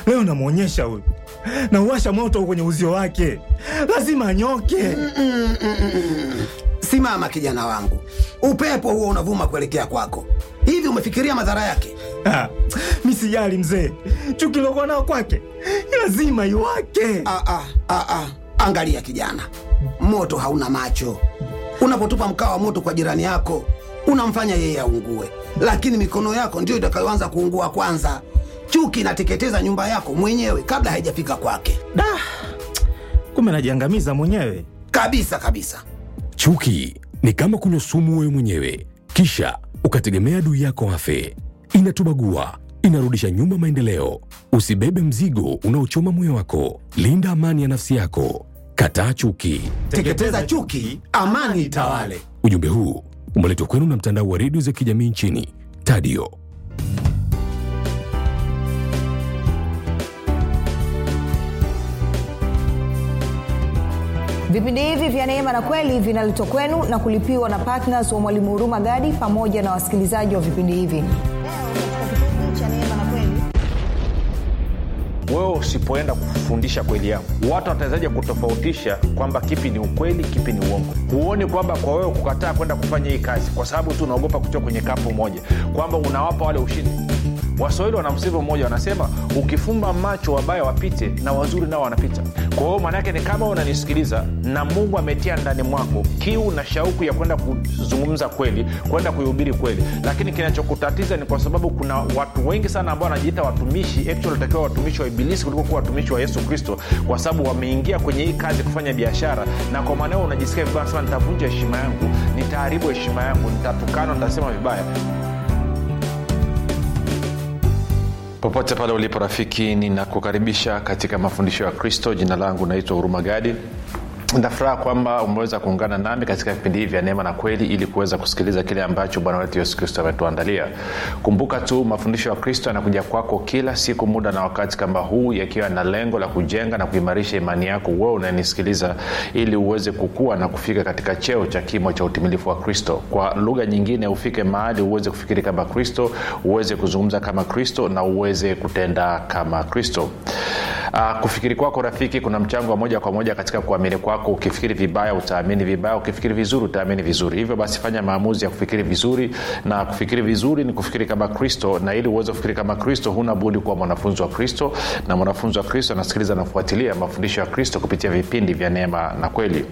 leo namwonyesha huyu na uwasha moto kwenye uzio wake lazima anyoke Simama kijana wangu, upepo huo unavuma kuelekea kwako. Hivi umefikiria madhara yake? Ah, mi sijali mzee chuki lokuwa nao kwake lazima iwake Ah, ah, ah, ah. Angalia kijana, moto hauna macho. Unapotupa mkaa wa moto kwa jirani yako unamfanya yeye aungue, lakini mikono yako ndiyo itakayoanza kuungua kwanza. Chuki inateketeza nyumba yako mwenyewe kabla haijafika kwake, da kumbe najiangamiza mwenyewe kabisa kabisa. Chuki ni kama kunywa sumu wewe mwenyewe, kisha ukategemea adui yako afe. Inatubagua, inarudisha nyuma maendeleo. Usibebe mzigo unaochoma moyo wako. Linda amani ya nafsi yako. Kataa chuki. Teketeza chuki, amani itawale. Ujumbe huu umeletwa kwenu na mtandao wa redio za kijamii nchini Tadio. vipindi hivi vya neema na kweli vinaletwa kwenu na kulipiwa na ptns wa mwalimu huruma gadi pamoja na wasikilizaji wa vipindi hivi wewe usipoenda kufundisha kweli yako watu watawezaje kutofautisha kwamba kipi ni ukweli kipi ni uongo huoni kwamba kwa wewe kukataa kwenda kufanya hii kazi kwa sababu tu unaogopa kutoka kwenye kapu moja kwamba unawapa wale ushindi waswahili wana msemo mmoja wanasema ukifumba macho wabaya wapite na wazuri nao wanapita kwa hiyo maanaake ni kama unanisikiliza na mungu ametia ndani mwako kiu na shauku ya kwenda kuzungumza kweli kwenda kuihubiri kweli lakini kinachokutatiza ni kwa sababu kuna watu wengi sana ambao wanajiita watumishi actually walitakiwa watumishi wa ibilisi kuliko kuwa watumishi wa yesu kristo kwa sababu wameingia kwenye hii kazi kufanya biashara na kwa maanao unajisikia vibaya nasema nitavunja heshima yangu nitaharibu heshima yangu nitatukana nitasema vibaya popote pale ulipo rafiki ninakukaribisha katika mafundisho ya kristo jina langu naitwa huruma gadi nafuraha kwamba umeweza kuungana nami katika vipindi hivi vya neema na kweli ili kuweza kusikiliza kile ambacho bwana wetu yesu kristo ametuandalia kumbuka tu mafundisho ya kristo yanakuja kwako kila siku muda na wakati kama huu yakiwa na lengo la kujenga na kuimarisha imani yako wewe unanisikiliza ili uweze kukua na kufika katika cheo cha kimo cha utimilifu wa kristo kwa lugha nyingine ufike mahali uweze kufikiri kama kristo uweze kuzungumza kama kristo na uweze kutenda kama kristo Uh, kufikiri kwako rafiki kuna mchango wa moja kwa moja katika kuamini kwako ukifikiri vibaya utaamini vibaya ukifikiri vizuri utaamini vizuri hivyo basi fanya maamuzi ya kufikiri vizuri na kufikiri vizuri ni kufikiri kama kristo na ili uweze kufikiri kama kristo huna budi kuwa mwanafunzi wa kristo na mwanafunzi wa kristo anasikiliza na kufuatilia mafundisho ya kristo kupitia vipindi vya neema na kweli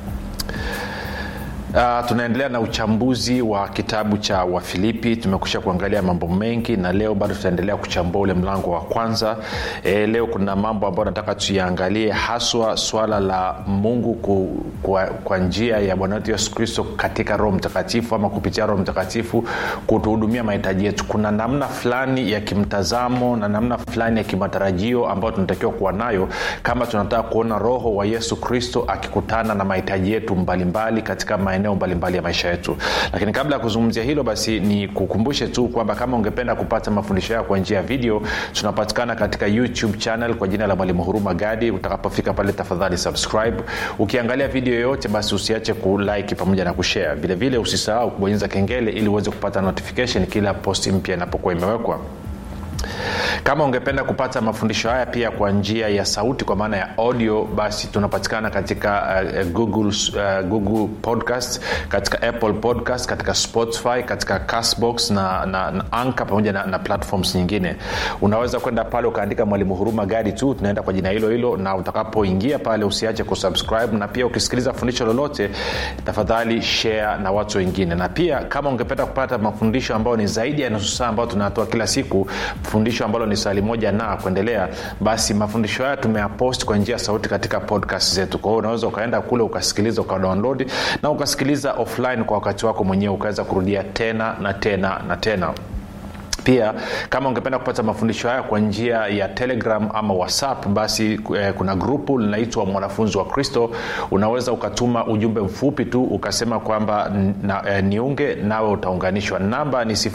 Uh, tunaendelea na uchambuzi wa kitabu cha wafilipi tumekusha kuangalia mambo mengi na leo bado tutaendelea kuchambua ule mlango wa kwanza e, leo kuna mambo ambayo nataka tuyaangalie haswa swala la mungu ku, kwa, kwa njia ya bwana wetu yesu kristo katika roho mtakatifu ama kupitia roho mtakatifu kutuhudumia mahitaji yetu kuna namna fulani ya kimtazamo na namna fulani ya kimatarajio ambayo tunatakiwa kuwa nayo kama tunataka kuona roho wa yesu kristo akikutana na mahitaji yetu mbalimbali mbali katika maeneo mbalimbali ya maisha yetu lakini kabla ya kuzungumzia hilo basi ni kukumbushe tu kwamba kama ungependa kupata mafundisho yao kwa njia ya video tunapatikana katika youtube channel kwa jina la mwalimu huruma gadi utakapofika pale tafadhali subscribe ukiangalia video yoyote basi usiache kulike pamoja na kushare vilevile usisahau kubonyeza kengele ili uweze kupata notification kila posti mpya inapokuwa imewekwa kama ungependa kupata mafundisho haya pia kwa njia ya sauti kwa maana ya audio basi tunapatikana katika uh, google, uh, google podcast katika apple podcast katika spotify katika castbox na, na, na anka pamoja na, na platforms nyingine unaweza kwenda pale ukaandika mwalimu huruma gadi tu tunaenda kwa jina hilo hilo na utakapoingia pale usiache kusubscribe na pia ukisikiliza fundisho lolote tafadhali share na watu wengine na pia kama ungependa kupata mafundisho ambayo ni zaidi ya nusu saa ambayo tunatoa kila siku fundisho ambalo ni sali moja na kuendelea basi mafundisho haya tumeyapost kwa njia ya sauti katika podcast zetu kwa hiyo unaweza ukaenda kule ukasikiliza ukadownload na ukasikiliza offline kwa wakati wako mwenyewe ukaweza kurudia tena na tena na tena pia kama ungependa kupata mafundisho haya kwa njia ya telegram ama whatsapp basi eh, kuna grupu linaitwa mwanafunzi wa kristo unaweza ukatuma ujumbe mfupi tu ukasema kwamba na, eh, niunge nawe utaunganishwa namba ni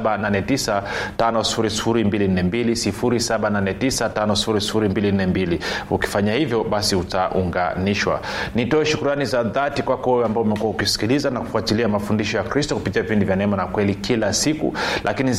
7895242 ukifanya hivyo basi utaunganishwa nitoe shukurani za dhati kwako wewe ambao umekuwa ukisikiliza na kufuatilia mafundisho ya kristo kupitia vipindi vya neema na kweli kila siku lakini zaidi ya yote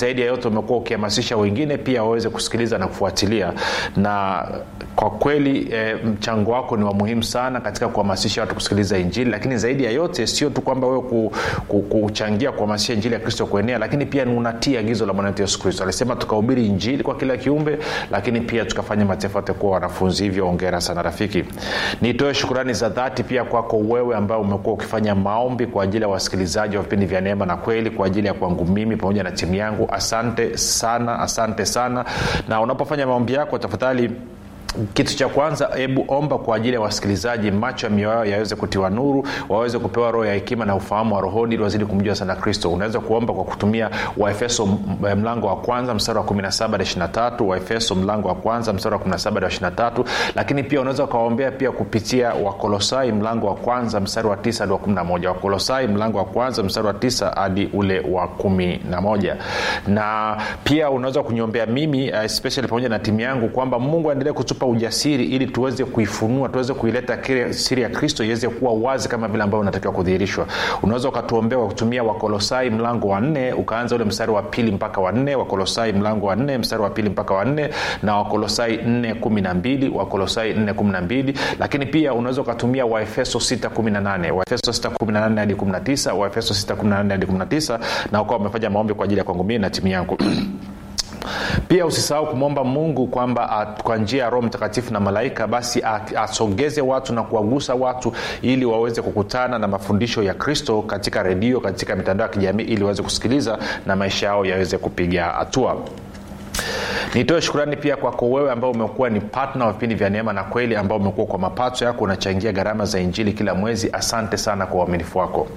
yote umekuwa ukihamasisha wengine pia waweze kusikiliza na kufuatilia na kwa kweli e, mchango wako ni wa muhimu sana katika kuhamasisha watu kusikiliza injili lakini zaidi ya yote sio tu kwamba wewe ku, ku, kuchangia kuhamasisha injili ya kristo kuenea lakini pia unatii agizo la bwana wetu yesu kristo alisema tukahubiri injili kwa kila kiumbe lakini pia tukafanya mataifa yote kuwa wanafunzi hivyo ongera sana rafiki nitoe shukurani za dhati pia kwako wewe ambao umekuwa ukifanya maombi kwa ajili ya wasikilizaji wa vipindi vya neema na kweli kwa ajili ya kwangu mimi pamoja na timu yangu asante sana asante sana na unapofanya maombi yako tafadhali kitu cha kwanza hebu omba kwa ajili ya wasikilizaji macho ya mioyo yao yaweze kutiwa nuru waweze kupewa roho ya hekima na ufahamu wa rohoni ili wazidi kumjua sana kristo unaweza kuomba kwa kutumia waefeso mlango wa kwanza mstari wa 17 23 waefeso mlango wa kwanza mstari wa 17 23 lakini pia unaweza ukawaombea pia kupitia wakolosai mlango wa kwanza mstari wa 9 hadi wa 11 wakolosai mlango wa kwanza mstari wa 9 hadi ule wa 11 na pia unaweza kuniombea mimi especially pamoja na timu yangu kwamba mungu aendelee kutupa ujasiri ili tuweze kuifunua tuweze kuileta siri ya kristo iweze kuwa wazi kama vile ambavyo unatakiwa kudhihirishwa unaweza ukatuombea kwa kutumia wakolosai mlango wa nne ukaanza ule mstari wa pili mpaka wa nne wakolosai mlango wa nne mstari wa pili mpaka wa nne na wakolosai nne kumi na mbili wakolosai nne kumi na mbili lakini pia unaweza ukatumia waefeso sita kumi na nane waefeso sita kumi na nane hadi kumi na tisa waefeso sita kumi na nane hadi kumi na tisa na ukawa umefanya maombi kwa ajili ya kwangu mii na timu yangu pia usisahau kumwomba mungu kwamba kwa njia ya roho mtakatifu na malaika basi asogeze watu na kuwagusa watu ili waweze kukutana na mafundisho ya kristo katika redio katika mitandao ya kijamii ili waweze kusikiliza na maisha yao yaweze kupiga hatua nitoe shukurani pia kwako wewe ambao umekuwa ni patna wa vipindi vya neema na kweli ambao umekuwa kwa mapato yako unachangia gharama za injili kila mwezi asante sana kwa uaminifu wako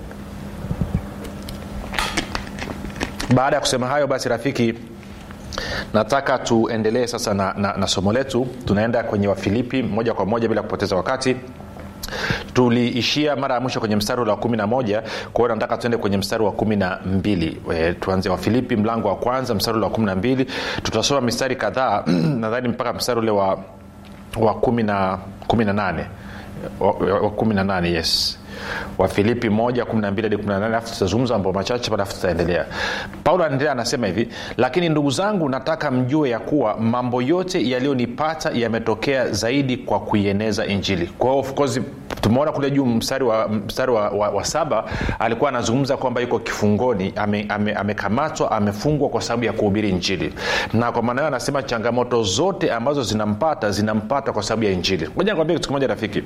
baada ya kusema hayo basi rafiki nataka tuendelee sasa na, na, na somo letu tunaenda kwenye wafilipi moja kwa moja bila kupoteza wakati tuliishia mara ya mwisho kwenye mstari ule wa kumi na moja kwa hiyo nataka tuende kwenye mstari wa kumi na mbili e, tuanze wafilipi mlango wa kwanza mstari ule wa kumi na mbili tutasoma mistari kadhaa nadhani mpaka mstari ule wa, wa kumi na kumi na nane wa, wa kumi na nane yes wafilipi moja kumi na mbili hadi kumi na nane alafu tutazungumza mambo machache alafu tutaendelea paulo anaendelea anasema hivi lakini ndugu zangu nataka mjue ya kuwa mambo yote yaliyonipata yametokea zaidi kwa kuieneza injili kwa hiyo of course tumeona kule juu mstari wa, mstari wa, wa, wa saba alikuwa anazungumza kwamba yuko kifungoni amekamatwa ame, ame amefungwa kwa sababu ya kuhubiri injili na kwa maana hiyo anasema changamoto zote ambazo zinampata zinampata kwa sababu ya injili moja nikwambia kitu kimoja rafiki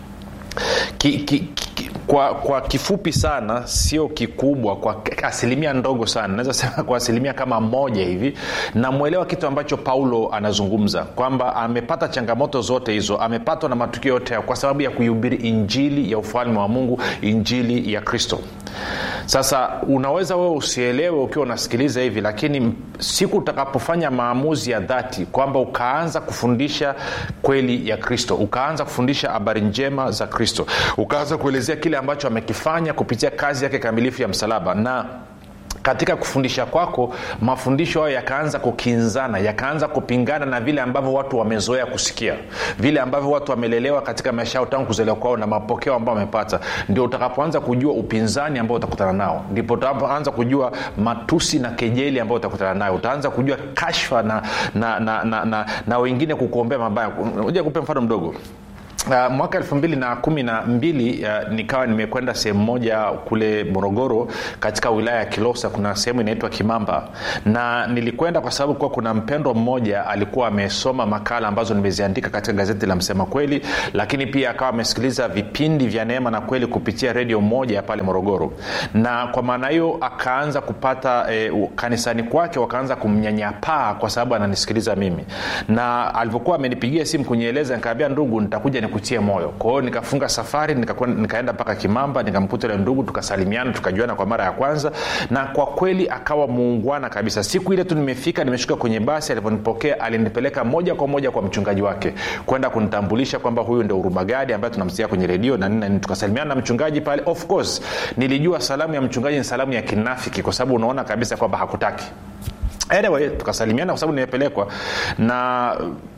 ki, ki, ki, kwa, kwa kifupi sana sio kikubwa kwa asilimia ndogo sana naweza sema kwa asilimia kama moja hivi namwelewa kitu ambacho paulo anazungumza kwamba amepata changamoto zote hizo amepatwa na matukio yote hayo kwa sababu ya kuihubiri injili ya ufalme wa mungu injili ya kristo sasa unaweza wewe usielewe ukiwa unasikiliza hivi lakini siku utakapofanya maamuzi ya dhati kwamba ukaanza kufundisha kweli ya kristo ukaanza kufundisha habari njema za kristo ukaanza kuelezea kile ambacho amekifanya kupitia kazi yake kamilifu ya msalaba na katika kufundisha kwako mafundisho hayo yakaanza kukinzana yakaanza kupingana na vile ambavyo watu wamezoea kusikia vile ambavyo watu wamelelewa katika maisha yao tangu kuzaliwa kwao na mapokeo ambayo wamepata ndio utakapoanza kujua upinzani ambao utakutana nao ndipo utakapoanza kujua matusi na kejeli ambayo utakutana nayo utaanza kujua kashfa na, na, na, na, na, na wengine kukuombea mabaya uja kupe mfano mdogo Uh, mwaka elfu mbili na kumi na mbili uh, nikawa nimekwenda sehemu moja kule morogoro katika wilaya ya kilosa kuna sehemu inaitwa kimamba na nilikwenda kwa sababu kuwa kuna mpendwa mmoja alikuwa amesoma makala ambazo nimeziandika katika gazeti la msema kweli lakini pia akawa amesikiliza vipindi vya neema na kweli kupitia redio moja pale morogoro na kwa maana hiyo akaanza kupata eh, kanisani kwake wakaanza kumnyanyapaa kwa sababu ananisikiliza mimi na alivyokuwa amenipigia simu kunieleza nikaambia ndugu nitakuja ni nikutie moyo kwa hiyo nikafunga safari nika, nikaenda mpaka kimamba nikamkuta ile ndugu tukasalimiana tukajuana kwa mara ya kwanza na kwa kweli akawa muungwana kabisa siku ile tu nimefika nimeshuka kwenye basi alivyonipokea alinipeleka moja kwa moja kwa mchungaji wake kwenda kunitambulisha kwamba huyu ndio urumagadi ambaye tunamsikia kwenye redio na nini tukasalimiana na mchungaji pale of course nilijua salamu ya mchungaji ni salamu ya kinafiki kwa sababu unaona kabisa kwamba hakutaki anyway tukasalimiana kwa sababu nimepelekwa na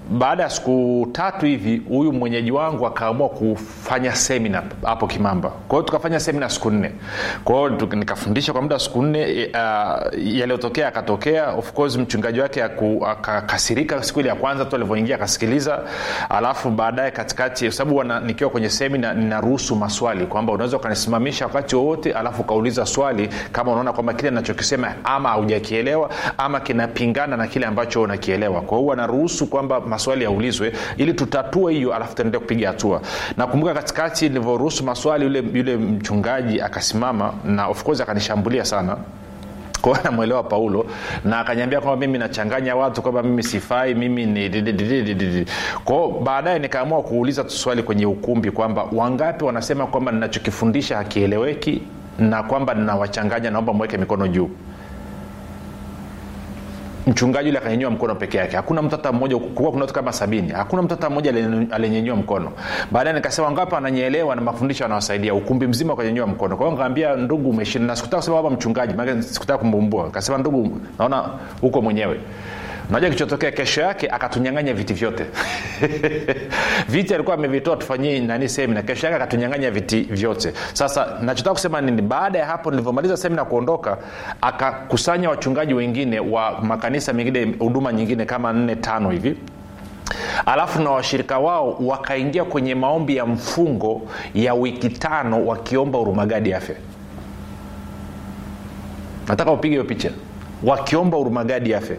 baada ya siku tatu hivi huyu mwenyeji wangu akaamua kufanya semina hapo kimamba kwa hiyo tukafanya semina siku nne kwa hiyo tu- nikafundisha kwa muda wa siku nne e, uh, yaliyotokea akatokea of course mchungaji wake aku- akakasirika siku ile ya kwanza tu alivyoingia akasikiliza alafu baadaye katikati kwa sababu wana- nikiwa kwenye semina ninaruhusu maswali kwamba unaweza ukanisimamisha wakati wowote alafu ukauliza swali kama unaona kwamba kile nachokisema ama haujakielewa ama kinapingana na kile ambacho unakielewa kwa hiyo anaruhusu kwamba maswali yaulizwe ili tutatue hiyo alafu tuendelee kupiga hatua nakumbuka katikati nilivyoruhusu maswali yule, yule mchungaji akasimama na of course akanishambulia sana kwa hiyo namwelewa paulo na akanyambia kwamba mimi nachanganya watu kwamba mimi sifai mimi ni didididididi. kwao baadaye nikaamua kuuliza tu swali kwenye ukumbi kwamba wangapi wanasema kwamba ninachokifundisha hakieleweki na kwamba ninawachanganya naomba mweke mikono juu mchungaji yule akanyanyua mkono peke yake hakuna mtu hata mmoja kuwa kuna watu kama sabini hakuna mtu hata mmoja aliyenyanyua mkono baadaye nikasema ngapi ananyeelewa na mafundisho anawasaidia ukumbi mzima ukanyanyua mkono kwa hiyo nikaambia ndugu umeshinda na sikutaka kusema baba mchungaji maana sikutaka kumbumbua nikasema ndugu naona huko mwenyewe unajua kichotokea kesho yake akatunyanganya viti vyote viti alikuwa amevitoa tufanyie nani semina kesho yake akatunyanganya viti vyote sasa nachotaka kusema nini baada ya hapo nilivyomaliza semina kuondoka akakusanya wachungaji wengine wa makanisa mengine huduma nyingine kama nne tano hivi alafu na washirika wao wakaingia kwenye maombi ya mfungo ya wiki tano wakiomba urumagadi afya nataka upige hiyo picha wakiomba urumagadi afya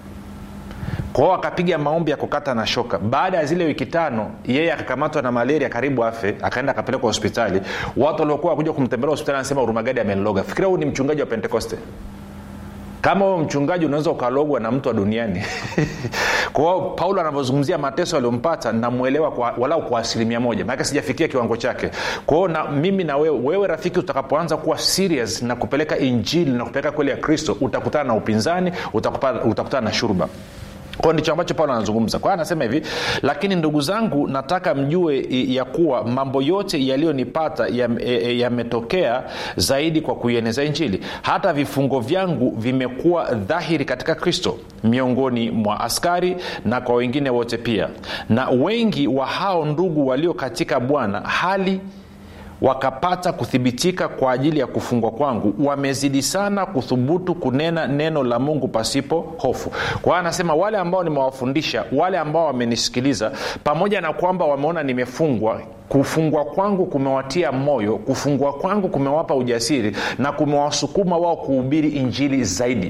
kwao akapiga maombi ya kukata na shoka baada ya zile wiki tano yeye akakamatwa na malaria karibu afe akaenda akapelekwa hospitali watu waliokuwa wakuja kumtembelea hospitali anasema urumagadi ameniloga fikiria huu ni mchungaji wa pentekoste kama huyo mchungaji unaweza ukalogwa na mtu wa duniani kwao paulo anavyozungumzia mateso aliyompata namwelewa kwa, walau kwa asilimia moja maanake sijafikia kiwango chake kwao na mimi na wewe wewe rafiki utakapoanza kuwa serious na kupeleka injili na kupeleka kweli ya kristo utakutana na upinzani utakutana, utakutana na shurba kwao ndicho ambacho paulo anazungumza kwa hiyo anasema hivi lakini ndugu zangu nataka mjue ya kuwa mambo yote yaliyonipata yametokea ya, ya zaidi kwa kuieneza injili hata vifungo vyangu vimekuwa dhahiri katika kristo miongoni mwa askari na kwa wengine wote pia na wengi wa hao ndugu walio katika bwana hali wakapata kuthibitika kwa ajili ya kufungwa kwangu wamezidi sana kuthubutu kunena neno la mungu pasipo hofu kwa hiyo anasema wale ambao nimewafundisha wale ambao wamenisikiliza pamoja na kwamba wameona nimefungwa kufungwa kwangu kumewatia moyo kufungwa kwangu kumewapa ujasiri na kumewasukuma wao kuhubiri injili zaidi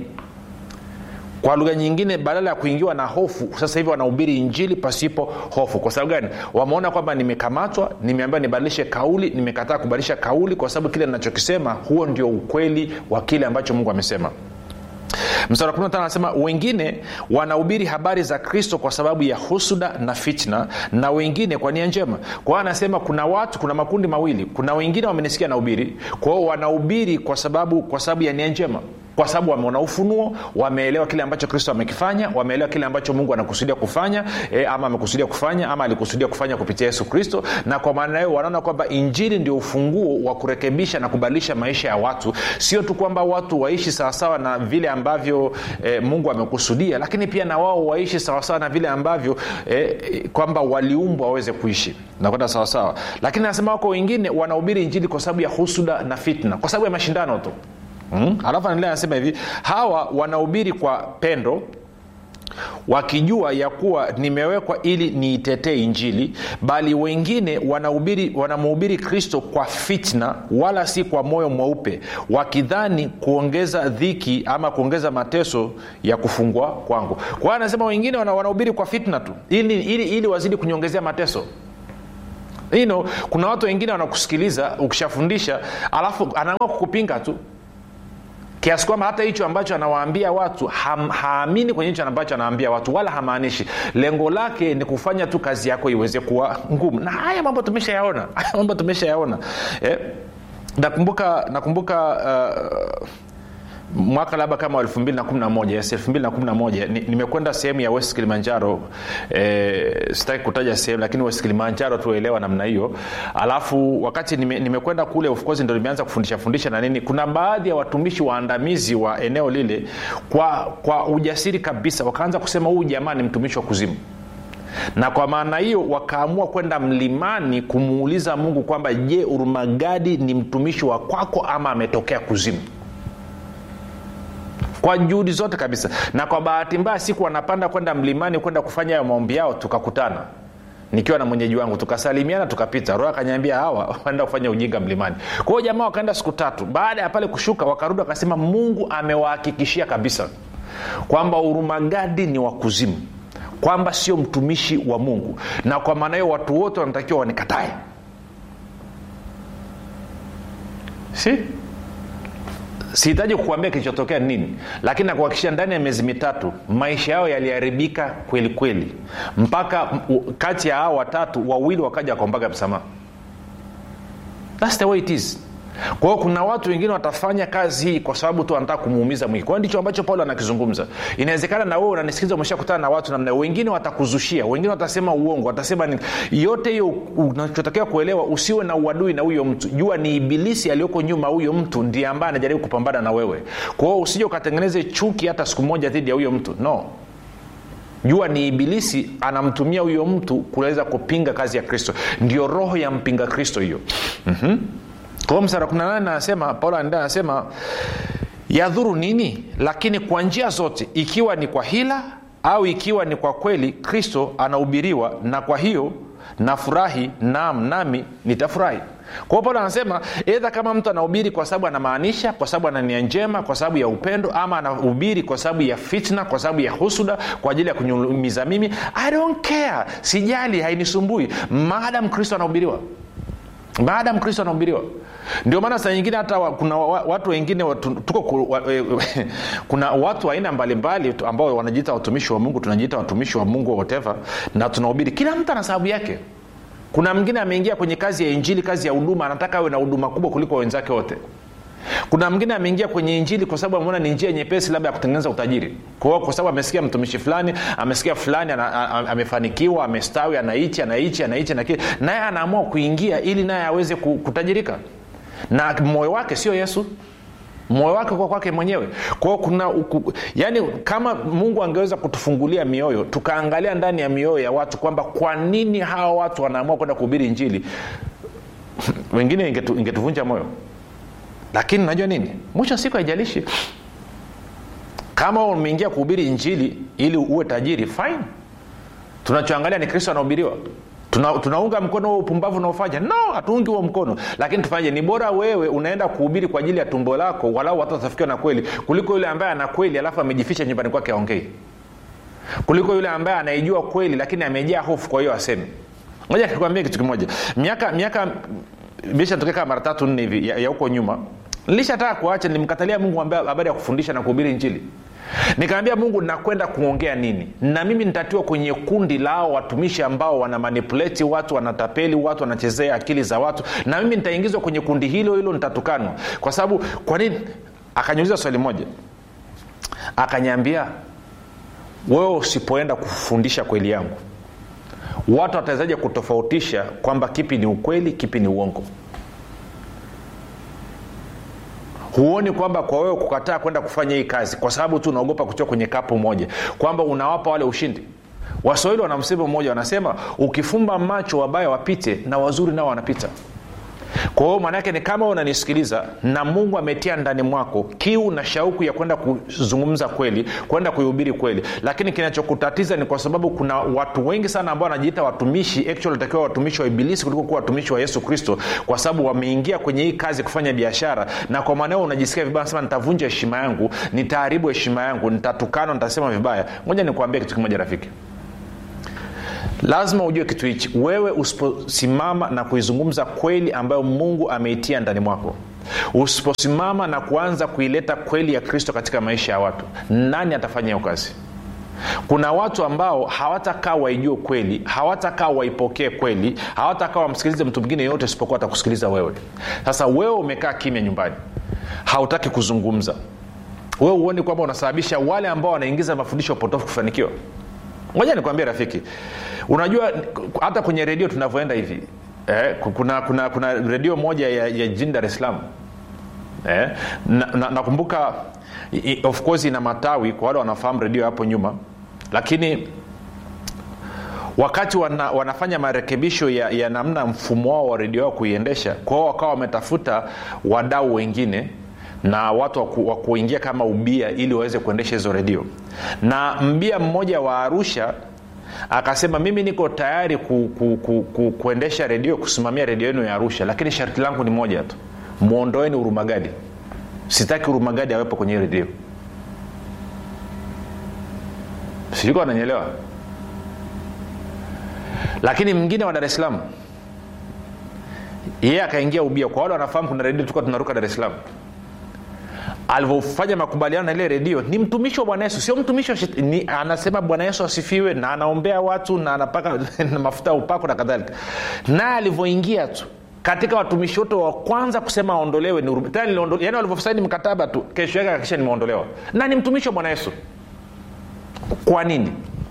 kwa lugha nyingine badala ya kuingiwa na hofu sasa hivi wanahubiri injili pasipo hofu kwa sababu gani wameona kwamba nimekamatwa nimeambiwa nibadilishe kauli nimekataa kubadilisha kauli kwa sababu kile ninachokisema huo ndio ukweli wa kile ambacho mungu amesema mstari wa 15 anasema wengine wanahubiri habari za kristo kwa sababu ya husuda na fitna na wengine kwa nia njema kwa hiyo anasema kuna watu kuna makundi mawili kuna wengine wamenisikia nahubiri kwa hiyo wanahubiri kwa sababu kwa sababu ya nia njema kwa sababu wameona ufunuo wameelewa kile ambacho kristo amekifanya wameelewa kile ambacho mungu anakusudia kufanya e, ama amekusudia kufanya ama alikusudia kufanya kupitia yesu kristo na kwa maana hiyo wanaona kwamba injili ndio ufunguo wa kurekebisha na kubadilisha maisha ya watu sio tu kwamba watu waishi sawasawa na vile ambavyo e, mungu amekusudia lakini pia na wao waishi sawasawa na vile ambavyo e, kwamba waliumbwa waweze kuishi nakwenda sawasawa lakini anasema wako wengine wanahubiri injili kwa sababu ya husuda na fitna kwa sababu ya mashindano tu mm? alafu anaendelea anasema hivi hawa wanahubiri kwa pendo wakijua ya kuwa nimewekwa ili niitetee injili bali wengine wanahubiri wanamhubiri kristo kwa fitna wala si kwa moyo mweupe wakidhani kuongeza dhiki ama kuongeza mateso ya kufungwa kwangu kwa hiyo anasema wengine wanahubiri kwa fitna tu ili, ili, ili wazidi kunyongezea mateso you know, kuna watu wengine wanakusikiliza ukishafundisha alafu anaamua kukupinga tu kiasi kwamba hata hicho ambacho anawaambia watu ham, haamini kwenye hicho ambacho anawaambia watu wala hamaanishi lengo lake ni kufanya tu kazi yako iweze kuwa ngumu na haya mambo tumeshayaona haya mambo tumeshayaona eh? nakumbuka nakumbuka uh, mwaka labda kama 211 yes, 211 ni, nimekwenda sehemu ya west kilimanjaro eh, sitaki kutaja sehemu lakini west kilimanjaro tuelewa namna hiyo alafu wakati nime, nimekwenda kule of course ndo nimeanza kufundisha fundisha na nini kuna baadhi ya watumishi waandamizi wa eneo lile kwa kwa ujasiri kabisa wakaanza kusema huyu jamaa ni mtumishi wa kuzimu na kwa maana hiyo wakaamua kwenda mlimani kumuuliza mungu kwamba je urumagadi ni mtumishi wa kwako ama ametokea kuzimu kwa juhudi zote kabisa na kwa bahati mbaya siku wanapanda kwenda mlimani kwenda kufanya hayo maombi yao tukakutana nikiwa na mwenyeji wangu tukasalimiana tukapita roho akanyambia hawa wanaenda kufanya ujinga mlimani kwa hiyo jamaa wakaenda siku tatu baada ya pale kushuka wakarudi wakasema mungu amewahakikishia kabisa kwamba urumagadi ni wa kuzimu kwamba sio mtumishi wa mungu na kwa maana hiyo watu wote wanatakiwa wanikatae si sihitaji kukuambia kilichotokea nini lakini nakuhakikishia ndani ya miezi mitatu maisha yao yaliharibika kweli kweli mpaka m- kati ya hao watatu wawili wakaja wakaombaga msamaha thats the way it is kwa hiyo kuna watu wengine watafanya kazi hii kwa sababu tu wanataka kumuumiza mwingi kwa hiyo ndicho ambacho paulo anakizungumza inawezekana na wewe unanisikiliza umeshakutana na watu namna hiyo. wengine watakuzushia wengine watasema uongo watasema nini yote hiyo unachotakiwa kuelewa usiwe na uadui na huyo mtu jua ni ibilisi aliyoko nyuma huyo mtu ndiye ambaye anajaribu kupambana na wewe kwa hiyo usije ukatengeneze chuki hata siku moja dhidi ya huyo mtu no jua ni ibilisi anamtumia huyo mtu kuweza kupinga kazi ya kristo ndio roho ya mpinga kristo hiyo mm-hmm. kwa msara 18 anasema paulo anaendelea anasema yadhuru nini lakini kwa njia zote ikiwa ni kwa hila au ikiwa ni kwa kweli kristo anahubiriwa na kwa hiyo nafurahi naam nami nitafurahi kwa hiyo paulo anasema edha kama mtu anahubiri kwa sababu anamaanisha kwa sababu ana nia njema kwa sababu ya upendo ama anahubiri kwa sababu ya fitna kwa sababu ya husuda kwa ajili ya kunyumiza mimi i don't care sijali hainisumbui maadam kristo anahubiriwa maadam kristo anahubiriwa ndio maana saa nyingine hata wa, kuna wa, watu wengine watu, tuko ku, wa, e, kuna watu aina mbalimbali tu ambao wanajiita watumishi wa mungu tunajiita watumishi wa mungu whatever na tunahubiri kila mtu ana sababu yake kuna mwingine ameingia kwenye kazi ya injili kazi ya huduma anataka awe na huduma kubwa kuliko wenzake wote kuna mwingine ameingia kwenye injili kwa sababu ameona ni njia nyepesi labda ya kutengeneza utajiri kwa hiyo kwa sababu amesikia mtumishi fulani amesikia fulani ana, a, a, amefanikiwa amestawi anaichi anaichi anaichi na kile naye anaamua kuingia ili naye aweze ku- kutajirika na moyo wake sio yesu moyo wake kwa kwake mwenyewe kwao kuna uku, yani kama mungu angeweza kutufungulia mioyo tukaangalia ndani ya mioyo ya watu kwamba kwa nini hawa watu wanaamua kwenda kuhubiri injili wengine ingetu, ingetuvunja moyo lakini najua nini mwisho wa siku haijalishi kama umeingia kuhubiri injili ili uwe tajiri fine tunachoangalia ni kristo anahubiriwa Tuna, tunaunga mkono huo upumbavu unaofanya no hatuungi huo mkono lakini tufanye ni bora wewe unaenda kuhubiri kwa ajili ya tumbo lako walau watu watafikiwa na kweli kuliko yule ambaye ana kweli alafu amejificha nyumbani kwake aongei kuliko yule ambaye anaijua kweli lakini amejaa hofu kwa hiyo asemi moja nikwambia kitu kimoja miaka miaka imeshatokea kama mara tatu nne hivi ya ya huko nyuma nilishataka kuacha nilimkatalia mungu ambaye habari ya kufundisha na kuhubiri injili nikaambia mungu nakwenda kuongea nini na mimi nitatiwa kwenye kundi lao watumishi ambao wana manipuleti watu wanatapeli watu wanachezea akili za watu na mimi nitaingizwa kwenye kundi hilo hilo nitatukanwa kwa sababu kwa nini akaniuliza swali moja akanyambia wewe usipoenda kufundisha kweli yangu watu watawezaje kutofautisha kwamba kipi ni ukweli kipi ni uongo huoni kwamba kwa wewe kukataa kwenda kufanya hii kazi kwa sababu tu unaogopa kutoka kwenye kapu moja kwamba unawapa wale ushindi waswahili wana msemo mmoja wanasema ukifumba macho wabaya wapite na wazuri nao wanapita kwa hiyo maanaake ni kama unanisikiliza na mungu ametia ndani mwako kiu na shauku ya kwenda kuzungumza kweli kwenda kuihubiri kweli lakini kinachokutatiza ni kwa sababu kuna watu wengi sana ambao wanajiita watumishi actually watakiwa watumishi wa ibilisi kuliko kuwa watumishi wa yesu kristo kwa sababu wameingia kwenye hii kazi kufanya biashara na kwa maanao unajisikia vibaya nasema nitavunja heshima yangu nitaharibu heshima yangu nitatukana nitasema vibaya moja nikuambia kitu kimoja rafiki lazima ujue kitu hichi wewe usiposimama na kuizungumza kweli ambayo mungu ameitia ndani mwako usiposimama na kuanza kuileta kweli ya kristo katika maisha ya watu nani atafanya hiyo kazi kuna watu ambao hawatakaa waijue kweli hawatakaa waipokee kweli hawatakaa wamsikilize mtu mwingine yoyote isipokuwa atakusikiliza wewe sasa wewe umekaa kimya nyumbani hautaki kuzungumza wewe huoni kwamba unasababisha wale ambao wanaingiza mafundisho potofu kufanikiwa moja nikwambia rafiki unajua hata kwenye redio tunavyoenda hivi eh, kuna, kuna, kuna redio moja ya, ya jini dar es salaam eh, nakumbuka na, na of course ina matawi kwa wale wanafahamu redio hapo nyuma lakini wakati wana, wanafanya marekebisho ya, ya namna mfumo wao wa redio wao kuiendesha kwao wakawa wametafuta wadau wengine na watu wa ku- wa kuingia kama ubia ili waweze kuendesha hizo redio na mbia mmoja wa arusha akasema mimi niko tayari ku, ku, ku, ku, kuendesha redio kusimamia redio yenu ya arusha lakini sharti langu ni moja tu mwondoeni urumagadi sitaki urumagadi awepo kwenye hii redio sijuko ananyelewa lakini mwingine wa dar es salaam yeye akaingia ubia kwa wale wanafahamu kuna redio tulikuwa tunaruka dar es salaam alivyofanya makubaliano na ile redio ni mtumishi wa bwana yesu sio mtumishi wa shet- ni, anasema bwana yesu asifiwe na anaombea watu na anapaka na mafuta ya upako na kadhalika naye alivyoingia tu katika watumishi wote wa kwanza kusema aondolewe ni Urum- tena niliondo- yani walivyosaini mkataba tu kesho yake akisha nimeondolewa na ni mtumishi wa bwana yesu kwa nini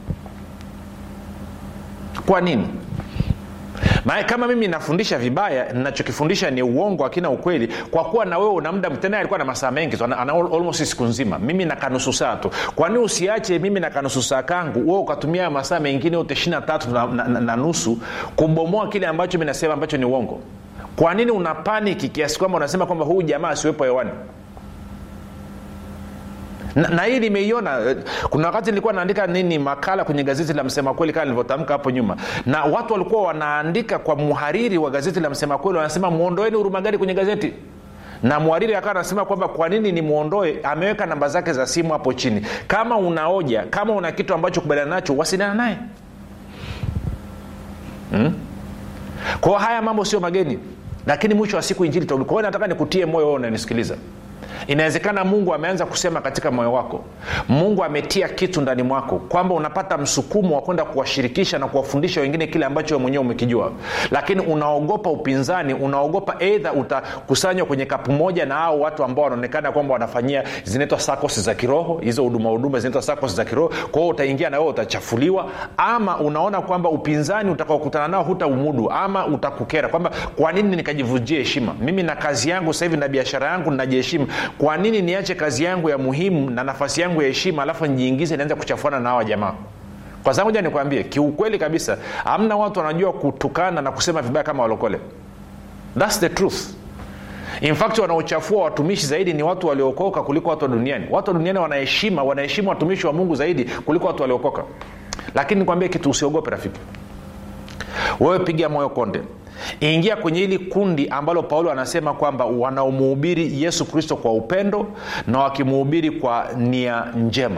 kwa nini maana kama mimi nafundisha vibaya nachokifundisha ni uongo akina ukweli kwa kuwa na wewe una muda tena alikuwa na masaa mengi tu ana, ana almost siku nzima mimi na kanusu saa tu kwani usiache mimi na kanusu saa kangu wewe ukatumia masaa mengine yote ishiri na tatu na, na, na, na nusu kubomoa kile ambacho mi nasema ambacho ni uongo kwa nini una paniki kiasi kwamba unasema kwamba huyu jamaa asiwepo hewani na, na hii nimeiona eh, kuna wakati nilikuwa naandika nini makala kwenye gazeti la msema kweli kama nilivyotamka hapo nyuma na watu walikuwa wanaandika kwa mhariri wa gazeti la msema kweli wanasema mwondoeni hurumagari kwenye gazeti na mhariri akawa anasema kwamba kwa nini ni mwondoe ameweka namba zake za simu hapo chini kama unaoja kama una kitu ambacho kubaliana nacho wasiliana naye hmm? kwao haya mambo sio mageni lakini mwisho wa siku injili itarudi. kwa hiyo nataka nikutie moyo wewe unanisikiliza inawezekana mungu ameanza kusema katika moyo wako mungu ametia kitu ndani mwako kwamba unapata msukumo wa kwenda kuwashirikisha na kuwafundisha wengine kile ambacho we mwenyewe umekijua lakini unaogopa upinzani unaogopa eidha utakusanywa kwenye kapu moja na hao watu ambao wanaonekana kwamba wanafanyia zinaitwa sakos za kiroho hizo huduma huduma zinaitwa sakos za kiroho kwa hiyo utaingia na wewe utachafuliwa ama unaona kwamba upinzani utakaokutana nao hutaumudu ama utakukera kwamba kwa nini nikajivunjia heshima mimi na kazi yangu sasa hivi na biashara yangu najiheshimu kwa nini niache kazi yangu ya muhimu na nafasi yangu ya heshima alafu nijiingize nianze kuchafuana na hawa jamaa kwa sababu ja nikwambie kiukweli kabisa hamna watu wanajua kutukana na kusema vibaya kama walokole thats the truth in fact wanaochafua watumishi zaidi ni watu waliokoka kuliko watu wa duniani watu wa duniani wanaheshima wanaheshimu watumishi wa mungu zaidi kuliko watu waliokoka lakini nikwambie kitu usiogope rafiki wewe piga moyo konde ingia kwenye hili kundi ambalo paulo anasema kwamba wanaomuhubiri yesu kristo kwa upendo na wakimuhubiri kwa nia njema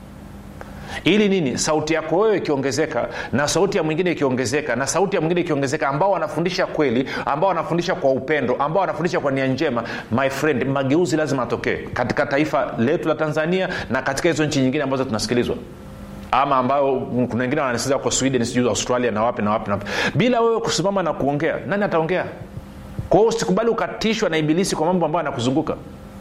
ili nini sauti yako wewe ikiongezeka na sauti ya mwingine ikiongezeka na sauti ya mwingine ikiongezeka ambao wanafundisha kweli ambao wanafundisha kwa upendo ambao wanafundisha kwa nia njema my friend mageuzi lazima atokee katika taifa letu la tanzania na katika hizo nchi nyingine ambazo tunasikilizwa ama ambayo kuna wengine wananisikiliza kwa sweden sijui australia na wapi na wapi na wapi bila wewe kusimama na kuongea nani ataongea kwa hiyo usikubali ukatishwa na ibilisi kwa mambo ambayo anakuzunguka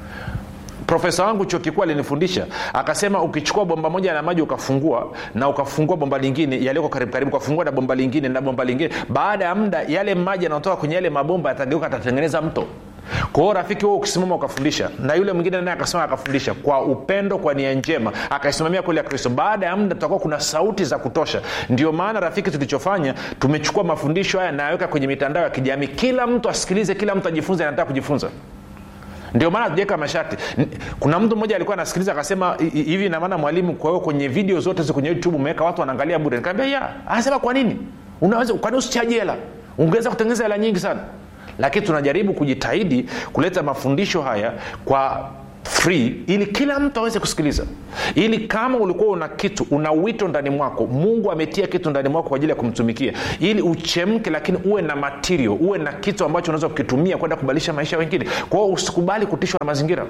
profesa wangu chuo kikuu alinifundisha akasema ukichukua bomba moja la maji ukafungua na ukafungua bomba lingine yalioko karibu karibu ukafungua na bomba lingine na bomba lingine baada ya muda yale maji yanayotoka kwenye yale mabomba yatageuka atatengeneza mto kwa hiyo rafiki huo ukisimama ukafundisha na yule mwingine naye akasimama akafundisha kwa upendo kwa nia njema akaisimamia kweli ya kristo baada ya muda tutakuwa kuna sauti za kutosha ndio maana rafiki tulichofanya tumechukua mafundisho haya nayaweka kwenye mitandao ya kijamii kila mtu asikilize kila mtu ajifunze anataka kujifunza ndio maana tujaweka masharti N- kuna mtu mmoja alikuwa anasikiliza akasema "I- i- hivi inamaana mwalimu kwa hiyo kwenye video zote zi kwenye youtube umeweka watu wanaangalia bure nikaambia ya anasema kwa nini unaweza kwani usichaji hela ungeweza kutengeneza hela nyingi sana lakini tunajaribu kujitahidi kuleta mafundisho haya kwa free ili kila mtu aweze kusikiliza ili kama ulikuwa una kitu una wito ndani mwako mungu ametia kitu ndani mwako kwa ajili ya kumtumikia ili uchemke lakini uwe na material uwe na kitu ambacho unaweza kukitumia kwenda kubadilisha maisha ya wengine kwa hiyo usikubali kutishwa na mazingira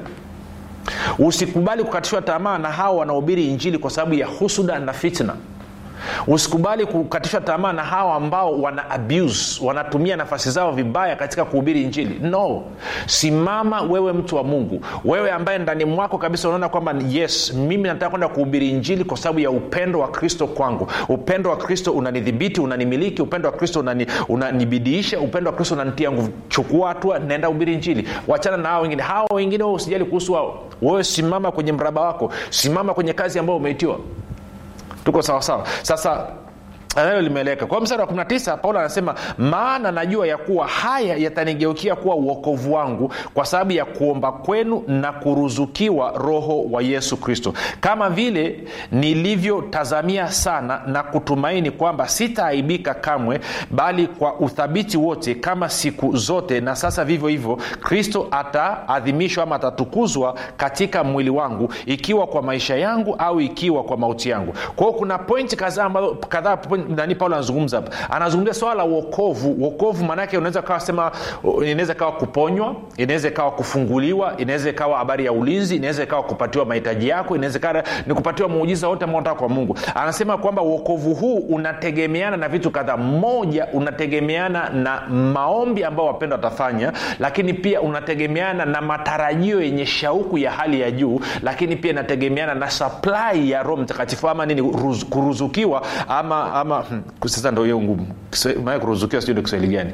usikubali kukatishwa tamaa na hawa wanaohubiri injili kwa sababu ya husuda na fitna usikubali kukatishwa tamaa na hawa ambao wana abuse wanatumia nafasi zao vibaya katika kuhubiri injili no simama wewe mtu wa mungu wewe ambaye ndani mwako kabisa unaona kwamba yes mimi nataka kwenda kuhubiri injili kwa sababu ya upendo wa kristo kwangu upendo wa kristo unanidhibiti unanimiliki upendo wa kristo unani, unanibidiisha upendo wa kristo unanitia nguvu chukua hatua naenda hubiri injili wachana na hao wengine hao wengine wewe usijali kuhusu wao wewe simama kwenye mraba wako simama kwenye kazi ambayo umeitiwa tuko sawasawa sasa nayo limeeleka kwa mstari wa 19 paulo anasema maana najua ya kuwa haya yatanigeukia kuwa uokovu wangu kwa sababu ya kuomba kwenu na kuruzukiwa roho wa yesu kristo kama vile nilivyotazamia sana na kutumaini kwamba sitaaibika kamwe bali kwa uthabiti wote kama siku zote na sasa vivyo hivyo kristo ataadhimishwa ama atatukuzwa katika mwili wangu ikiwa kwa maisha yangu au ikiwa kwa mauti yangu kwa hiyo kuna pointi kadhaa ambazo kadhaa point- nani paulo anazungumza hapa anazungumzia swala la uokovu uokovu maanaake unaweza kawa sema inaweza ikawa kuponywa inaweza ikawa kufunguliwa inaweza ikawa habari ya ulinzi inaweza ikawa kupatiwa mahitaji yako inaweza ikawa ni kupatiwa muujiza wote ambao unataka kwa mungu anasema kwamba uokovu huu unategemeana na vitu kadhaa moja unategemeana na maombi ambao wapendwa watafanya lakini pia unategemeana na matarajio yenye shauku ya hali ya juu lakini pia inategemeana na supply ya roho mtakatifu ama nini ruz, kuruzukiwa ama ama hmm, sasa ndo hiyo ngumu Kiswa- maana kuruzukiwa sijui ni kiswahili gani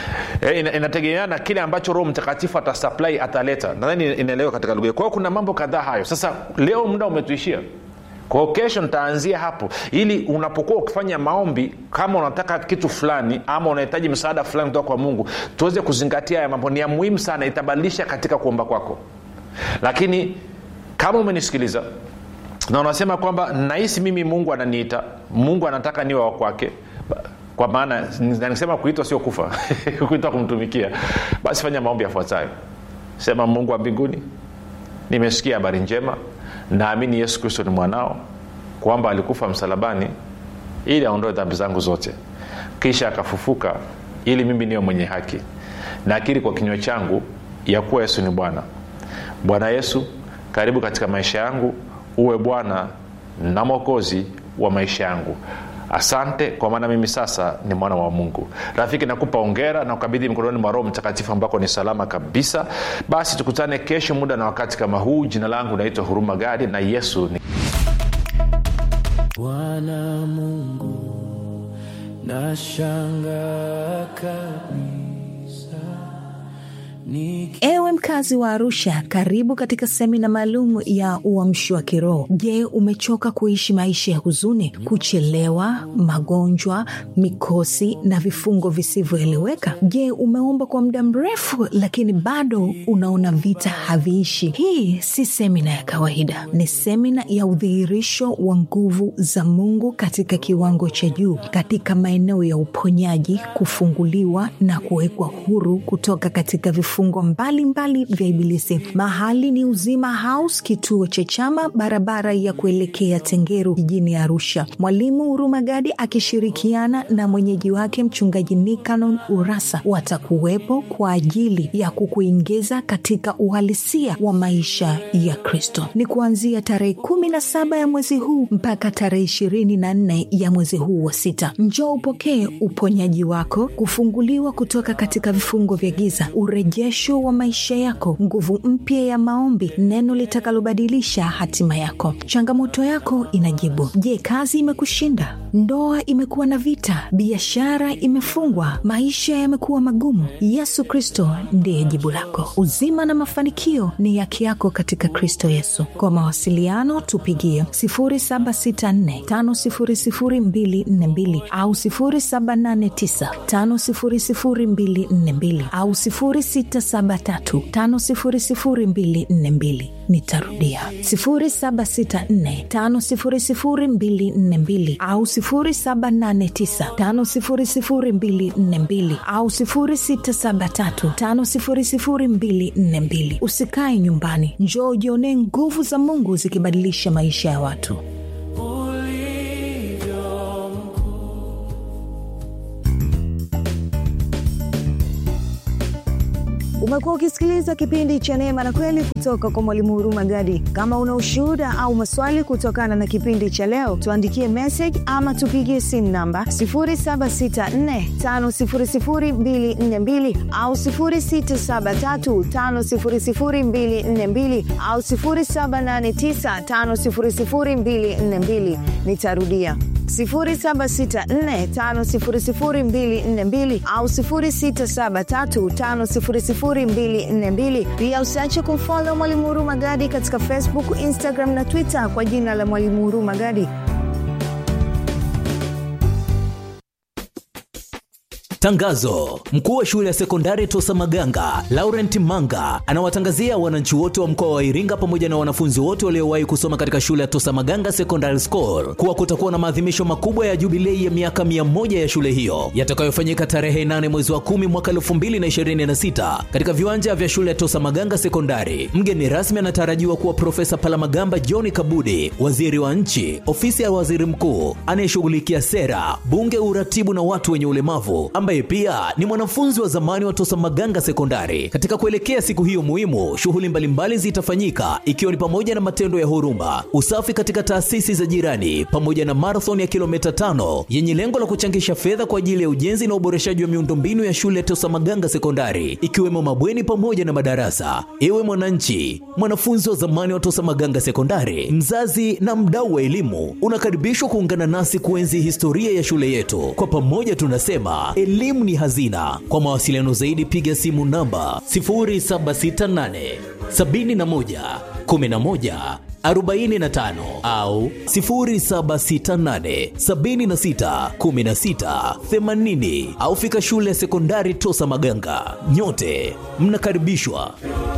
e, ina, inategemeana na kile ambacho roho mtakatifu atasupply ataleta nadhani inaelewa katika lugha hiyo. kwa hiyo kuna mambo kadhaa hayo sasa leo muda umetuishia kwa hiyo kesho nitaanzia hapo ili unapokuwa ukifanya maombi kama unataka kitu fulani ama unahitaji msaada fulani kutoka kwa mungu tuweze kuzingatia haya mambo ni ya muhimu sana itabadilisha katika kuomba kwako lakini kama umenisikiliza na unasema kwamba nahisi mimi mungu ananiita mungu anataka niwe wa kwake kwa maana na nikisema kuitwa sio kufa kuitwa kumtumikia basi fanya maombi yafuatayo sema mungu wa mbinguni nimesikia habari njema naamini yesu kristo ni mwanao kwamba alikufa msalabani ili aondoe dhambi zangu zote kisha akafufuka ili mimi niwe mwenye haki nakiri kwa kinywa changu ya kuwa yesu ni bwana bwana yesu karibu katika maisha yangu uwe bwana na mwokozi wa maisha yangu asante kwa maana mimi sasa ni mwana wa mungu rafiki nakupa ongera na ukabidhi mkononi mwa roho mtakatifu ambako ni salama kabisa basi tukutane kesho muda na wakati kama huu jina langu naitwa huruma gadi na yesu ni bwana mungu nashanga kabisa Niki- ewe mkazi wa arusha karibu katika semina maalum ya uamshi wa kiroho je umechoka kuishi maisha ya huzuni kuchelewa magonjwa mikosi na vifungo visivyoeleweka je umeomba kwa muda mrefu lakini bado unaona vita haviishi hii si semina ya kawaida ni semina ya udhihirisho wa nguvu za mungu katika kiwango cha juu katika maeneo ya uponyaji kufunguliwa na kuwekwa huru kutoka katika vifungo mbalimbali vya ibilisi mahali ni uzima house kituo cha chama barabara ya kuelekea tengeru jijini arusha mwalimu hurumagadi akishirikiana na mwenyeji wake mchungaji nikanon urasa watakuwepo kwa ajili ya kukuingiza katika uhalisia wa maisha ya kristo ni kuanzia tarehe kumi na saba ya mwezi huu mpaka tarehe ishirini na nne ya mwezi huu wa sita njoo upokee uponyaji wako kufunguliwa kutoka katika vifungo vya giza urejesho wa maisha yako nguvu mpya ya maombi neno litakalobadilisha hatima yako changamoto yako inajibu je kazi imekushinda ndoa imekuwa na vita biashara imefungwa maisha yamekuwa magumu yesu kristo ndiye jibu lako uzima na mafanikio ni yake yako katika kristo yesu kwa mawasiliano tupigie 764500242 au 789500242 au 673500242 nitarudia 764500242 au 789500242 au 673500242 usikae nyumbani njoo ujionee nguvu za mungu zikibadilisha maisha ya watu ulivyo mkuu umekuwa ukisikiliza kipindi cha neema na kweli kutoka kwa mwalimu huruma gadi kama una ushuhuda au maswali kutokana na kipindi cha leo tuandikie message ama tupigie simu namba 7645242 au 673500242 au 789500242 nitarudia 764500242 au 673500242 pia usiache kumfolo mwalimu huruma gadi katika facebook instagram na twitter kwa jina la mwalimu huruma gadi Tangazo: mkuu wa shule ya sekondari Tosa Maganga Laurent Manga anawatangazia wananchi wote wa mkoa wa Iringa pamoja na wanafunzi wote waliowahi kusoma katika shule ya Tosa Maganga Secondary School kuwa kutakuwa na maadhimisho makubwa ya jubilei ya miaka mia moja ya shule hiyo yatakayofanyika tarehe 8 mwezi wa 10 mwaka 2026 katika viwanja vya shule ya Tosa Maganga Sekondari. Mgeni rasmi anatarajiwa kuwa Profesa Palamagamba John Kabudi, waziri wa nchi, ofisi ya waziri mkuu anayeshughulikia sera, bunge, uratibu na watu wenye ulemavu, ambaye pia ni mwanafunzi wa zamani wa Tosa Maganga Sekondari. Katika kuelekea siku hiyo muhimu, shughuli mbalimbali zitafanyika ikiwa ni pamoja na matendo ya huruma, usafi katika taasisi za jirani, pamoja na marathon ya kilomita tano yenye lengo la kuchangisha fedha kwa ajili ya ujenzi na uboreshaji wa miundombinu ya shule ya Tosa Maganga Sekondari, ikiwemo mabweni pamoja na madarasa. Ewe mwananchi, mwanafunzi wa zamani wa Tosa Maganga Sekondari, mzazi na mdau wa elimu, unakaribishwa kuungana nasi kuenzi historia ya shule yetu. Kwa pamoja tunasema elimu ni hazina. Kwa mawasiliano zaidi, piga simu namba 0768 71 11 45 au 0768 76 16 80 au fika shule ya sekondari Tosa Maganga. Nyote mnakaribishwa.